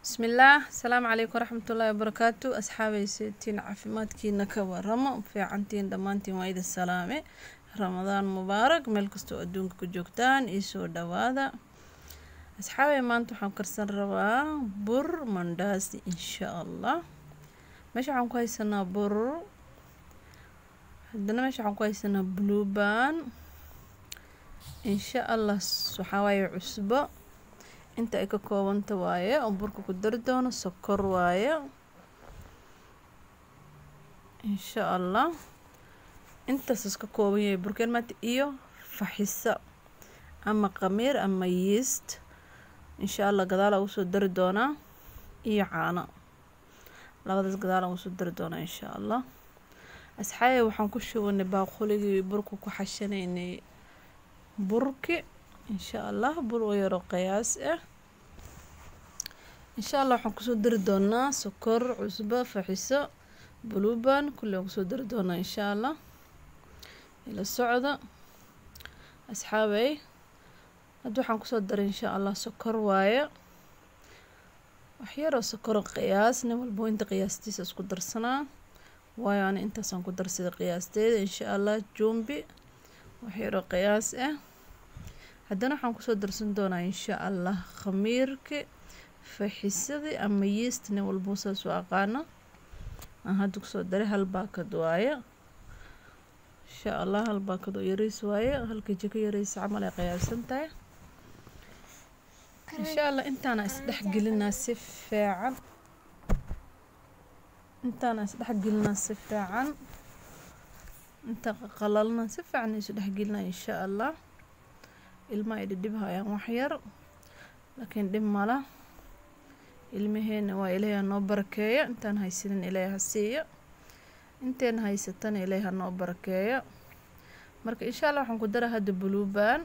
bismillaah asalaamu calaykum waraxmatullaahi wabarakaatu asxaabay seetiin caafimaadkiina ka waramo fiicantiin dhammaantiin waa idin salaame ramadaan mubaarak meel kastoo adduunka ku joogtaan iyo soo dhawaada asxaabay maanta waxaan karsan rabaa bur mandhaasi insha allah meesha waxaan ku haysanaa bur haddana meesha waxaan ku haysanaa blueban insha allah waxaa waaye cusbo inta ay ka koobanta waaye oo burka ku dari doono sokor waaye insha allah intaasas ka kooban yahay burkeen maanta iyo faxiso ama qamiir ama yeast insha allah gadaala ugu soo dari doonaa iyo caano labadaas gadaala ugu soo dari doonaa insha allah asxaabe waxaan ku shubanay baaquligii burka ku xashanaynay burki insha allah bur oo yaro qiyaas ah insha allah waxaan kusoo dari doonaa sokor cusbo faxiso bluban kulli aan kusoo dari doonaa insha allah ila socda asxaabey hadda waxaan kusoo daray insha allah sokor waaye waxyaroo sokoro qiyaas nin walbo inta qiyaastiisa isku darsanaa waayo ani intaasaan ku darsaday qiyaasteeda insha allah jumbi waxyaroo qiyaas ah haddana waxaan kusoo darsan doonaa insha allah khamiirki faxisadii ama yeast nin walbuu saas u aqaano aan hadda kusoo daray hal baakad waaye insha allah hal baakad oo yariis waaye halkii jiko yariisa camal ay qiyaabsan tahay insha allah intaana isdhexgelinaa si fiican intaana isdhexgelinaa si fiican inta qalalna si fiican isu dhexgelinaa insha allah ilmaha ay dhidhibhayaan waxyar laakiin dhib mala ilmaheena waa ilaahay ha noo barakeeyo intaan haysanin ilaahay ha siiyo inteena haysatana ilaahay ha noo barakeeyo marka insha allah waxaan ku daraa hadda blueban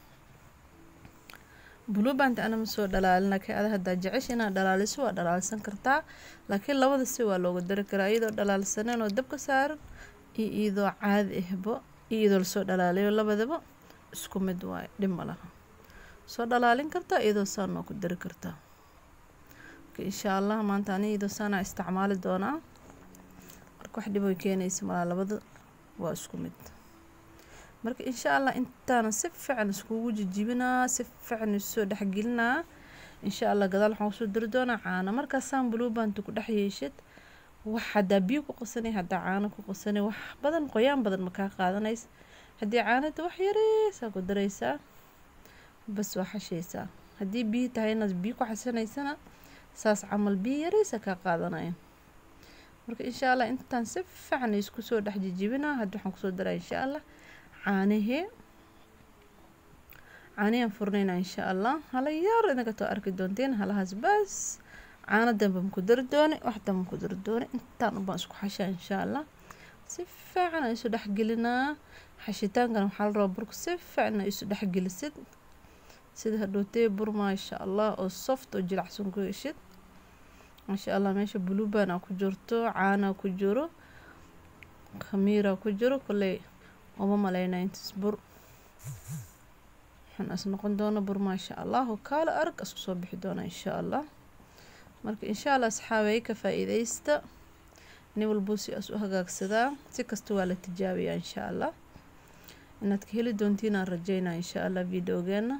bluebanta ana ma soo dhalaalin laakiin ada haddaa jecesha inaad dhalaaliso waa dhalaalsan kartaa laakiin labada si waa looga dari karaa iyadoo dhalaalsaneen oo dabka saaran iyo iyadoo caadi ahbo iyo iyadoo lasoo dhalaalayo labadaba isku mid waaye dhib ma laha soo dhalaalin kartaa iyadoo saanoo ku dari kartaa marka insha allah maanta ani iyadoo saanaa isticmaali doonaa marka wax dhib oy keenaysa malaa labada waa isku mid marka insha allah intaana si fiican iskugu jijibinaa si fiican isoo dhexgelinaa insha allah gadaal waxaan kusoo dari doonaa caano markaasaan bluebanta ku dhex yeeshid wax haddaa biyo ku qasanay haddaa caano ku qasanay wax badan qoyaan badan ma kaa qaadanays haddii caanada wax yareysaa ku daraysaa bas waa xashaysaa haddii biyo tahay inaad biyo ku xasanaysana saas camal biyo yareysa kaa qaadanaya marka insha allah intaan si fiican isku soo dhex jijibinaa hadda waxaan kusoo daraa insha allah caanihii caanihiyaan furnaynaa insha allah hala yar inaga too arki doonteen halahaas bas caano danba maku dari doone wax danba maku dari doone intaan unbaan isku xashaa insha allah si fiican aan isu dhexgelinaa xashitaankana waxaa la rabaa burka si fiican aa isu dhexgelisid sida hadhootee bur maasha allah oo soft oo jilacsan ku heshid maasha allah meesha blueban aa ku jirto caanaa ku jiro khamiiraa ku jiro kolley uma maleynaa intaas bur waxaan is noqon doona bur maasha allah oo kaala arag isku soo bixi doona insha allah marka insha allah asxaabay ka faa-iideysta nin walbuu si as u hagaagsadaa si kasta waa la tijaabiyaa insha allah inaad ka heli doontiin aan rajeynaa insha allah videogeena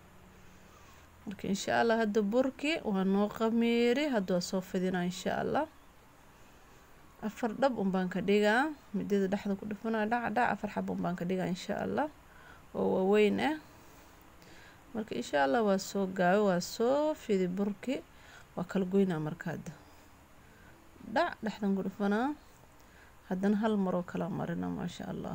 marka insha allah hadda burki waa noo qamiiri hadda waa soo fidinaa insha allah afar dhab unbaan ka dhigaa midada dhexda ku dhufanaa dhac dhac afar xab unbaan ka dhigaa insha allah oo waaweyn ah marka insha allah waa soo gaabe waa soo fidi burki waa kala goynaa marka hadda dhac dhexdan ku dhufanaa haddana hal maroo kala marina maasha allah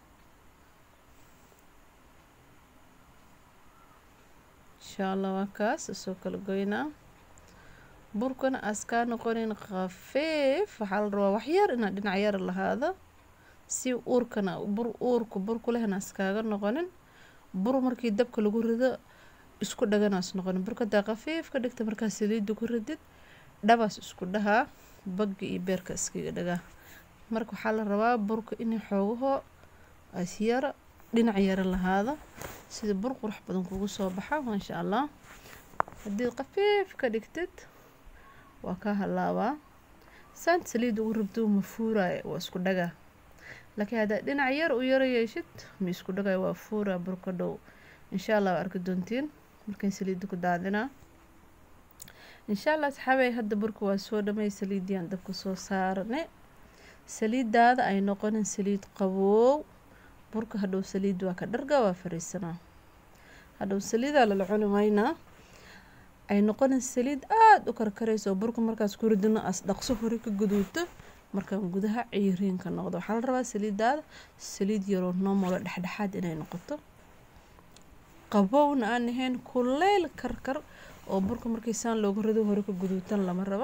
insha allah waa kaas soo kala goynaa burkana aas kaa noqonin khafiif waxaa la rabaa waxyar inaad dhinac yar lahaado si uurkana bur uurka burku lehna askaaga noqonin bur markii dabka lagu rido isku dhaganaas noqonin burka hadaa khafiif ka dhigta markaa saliidda ku ridid dhabaas isku dhahaa bagga iyo beerka iskaga dhagaa marka waxaa la rabaa burka inay xoogahoo as yara dhinac yara lahaado sida bur qurux badan kugu soo baxa maasha allah haddii khafiif ka dhigtid waa ka halaabaa saanta saliidda ugu rabto ma fuuraayo waa isku dhagaa laakiin haddaad dhinac yar u yara yeeshid ma isku dhagayo waa fuuraa burka dhow insha allah waa arki doontiin markaan saliidda ku daadinaa insha allah asxaabay hadda burka waa soo dhamay saliiddiyaan dabka soo saarane saliiddaada ay noqonin saliid qaboow burka hadhow saliidda waa ka dharga waa fariisanaa hadhow saliidaa lala cuni maynaa ay noqonin saliid aada u karkarayso burka markaas ku ridino as dhaqso hore ka guduuto markaan gudaha ciyiriinka noqdo waxaa la rabaa saliiddaada saliid yaroo nomolo dhexdhexaad inay noqoto qabowna aan ahayn kuleyl karkar oo burka markii saan loogu rido hore ka guduutan lama rabo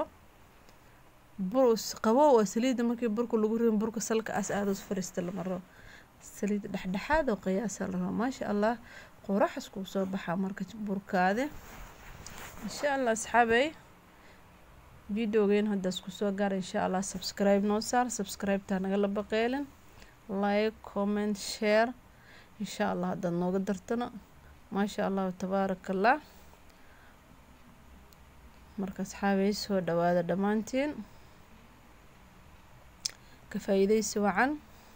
qabow waa saliidda markii burka lagu ridin burka salka as aadaus fariista lama rabo saliid dhexdhexaad oo qiyaasa la rabo maasha allah qoraxas kuu soo baxaa marka burkaade insha allah asxaabey videogeen haddaas kusoo gaara insha allah subscribe noo saar subscribe-taa nagala baqeelin like comment share insha allah haddaad nooga dartana maasha allahu tabaaraka allah marka asxaabey soo dhawaada dhammaantiin ka faa-iideysi wacan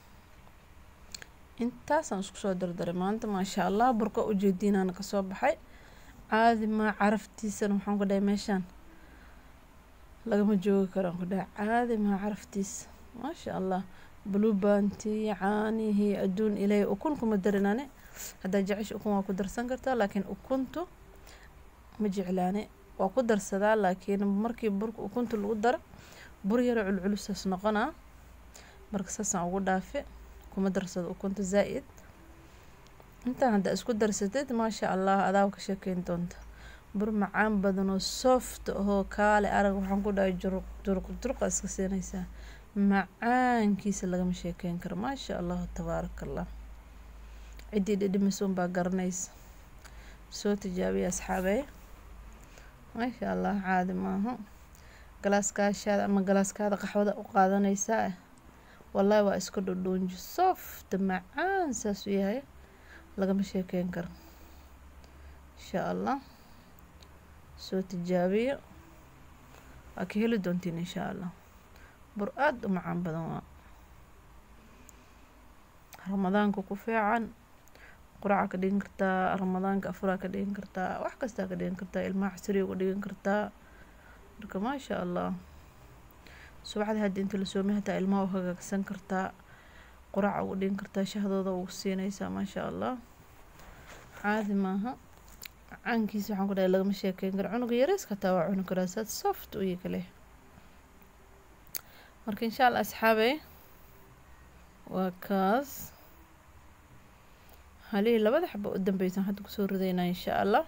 intaasaan isku soo dardaray maanta maasha allah burka ujeediinaana kasoo baxay caadi maa caraftiisana waxaan ku dhahay meeshaan lagama joogi karaan ku dhahay caadi maa caraftiisa maasha allah blubanti caanihii adduun ilaahay ukun kuma darinane haddaa jecesha ukun waa ku darsan kartaa laakiin ukuntu ma jeclaane waa ku darsadaa laakiin markii burka ukunta lagu daro bur yaro culculusaas noqonaa marka saasaan ugu dhaafe kuma darsado ukunta zaa-id intaan haddaa isku darsatid maasha allah adaa ka sheekeyn doonta bur macaan badan oo soft ahoo kaale arag waxaan ku dhahay juruq juruq juruqa iska siinaysaa macaankiisa lagama sheekeyn karo maasha allahu tabaaraka allah ciddii dhidhimisoon baa garanaysa soo tijaabiya asxaabey maasha allah caadi maaha galaaskaashaada ama galaaskaada qaxwada u qaadanaysaa wallaahi waa iska dhudhuunji soft macaan saas u yahay lagama sheekeyn karo insha allah soo tijaabiya waa ka heli doontiin insha allah bur aada u macaan badan waa ramadaanka ku fiican quraca ka dhigan kartaa ramadaanka afuraa ka dhigan kartaa wax kastaa ka dhigan kartaa ilmaha xasiriga ku dhigan kartaa marka maasha allah subaxda hadda inta la soomay hataa ilmaha u hagaagsan kartaa quraca ugu dhigan kartaa shahdooda ugu siinaysaa maasha allah caadi maaha caankiisa waxaan ku dhahay lagama sheekeyn karo cunuga yareyska hataa waa cuni karaa saad soft u kale marka insha allah asxaabey waa kaas halihii labada xaba u dambeysan hadda kusoo ridaynaa insha allah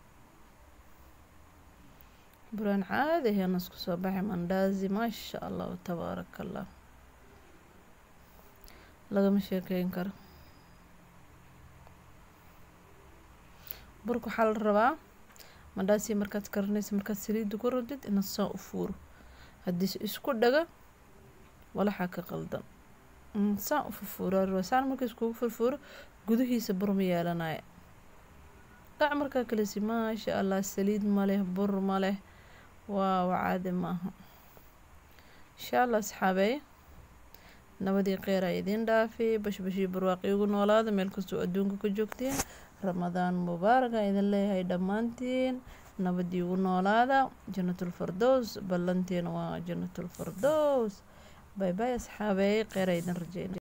buraan caadi aheena isku soo baxay mandaazi maasha allahu tabaaraka allah lagama sheekeyn karo burka waxaa la rabaa mandhaasi markaad karinaysa markaad saliidda ku radid inaad saa u fuuro haddiise isku dhaga walaxaa ka qaldan saa u furfuuro rabaa saan marka iskugu furfuuro gudihiisa bur ma yeelanaya dhac markaa kalesi maasha allah saliid ma leh bur ma leh waaw caadi maaha insha allah asxaabey nabadii kheyraa idiin dhaafay bashbashii barwaaqi ugu noolaada meel kastoo adduunka ka joogteen ramadaan mubaaraga idin leeyahay dhammaantiin nabadii ugu noolaada janatulfardows ballanteena waa janatulfardows bay bay asxaabey kheyraa idin rajeyna